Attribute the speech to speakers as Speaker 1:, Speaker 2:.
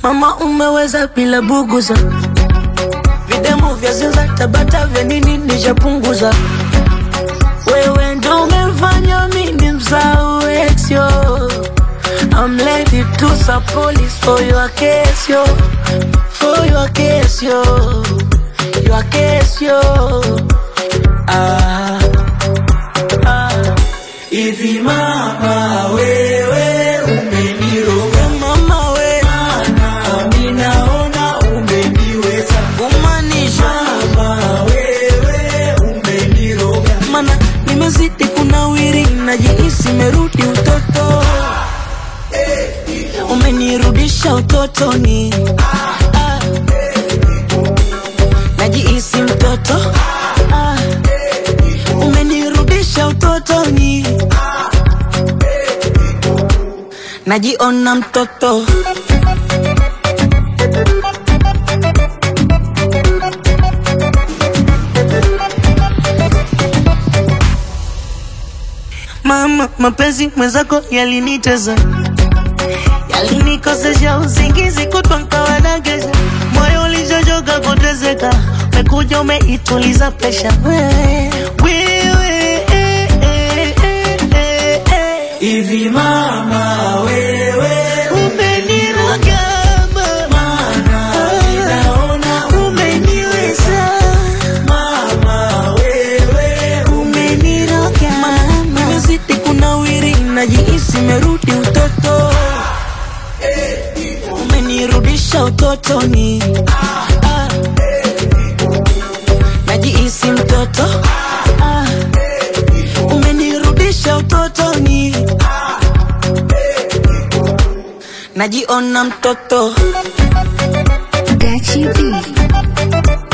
Speaker 1: Mama umeweza bila buguza, videmu vya zinza tabata vya nini nishapunguza. Wewe ndo umefanya mimi msahau ex yo. I'm ready to sub police for your case yo, for your case yo, your case yo. Ah, ah.
Speaker 2: Hivi mama wewe umeniroga
Speaker 1: Mama we
Speaker 2: na mimi naona umeniweza
Speaker 1: kumaanisha
Speaker 2: mama wewe umeniroga
Speaker 1: mana nimezidi kunawiri, najihisi merudi utoto, umenirudisha utotoni, Ah. najihisi mtoto, Ah. umenirudisha utotoni, najiona mtoto. Mama, mapenzi mwenzako yaliniteza, yalinikosesha usingizi kutwa nkawa nagesha, moyo ulichochoka kuteseka, umekuja umeituliza presha wewe, wewe eh, eh, eh, eh, eh.
Speaker 2: hivi mama wewe
Speaker 1: Umeniroga mama,
Speaker 2: naona
Speaker 1: umeniweza
Speaker 2: mama wewe
Speaker 1: umeniroga mama, nimezidi kunawiri, najihisi merudi utoto, umenirudisha utotoni, Ah. najihisi mtoto, Ah. umenirudisha utotoni, najiona mtoto.
Speaker 3: Gachi B.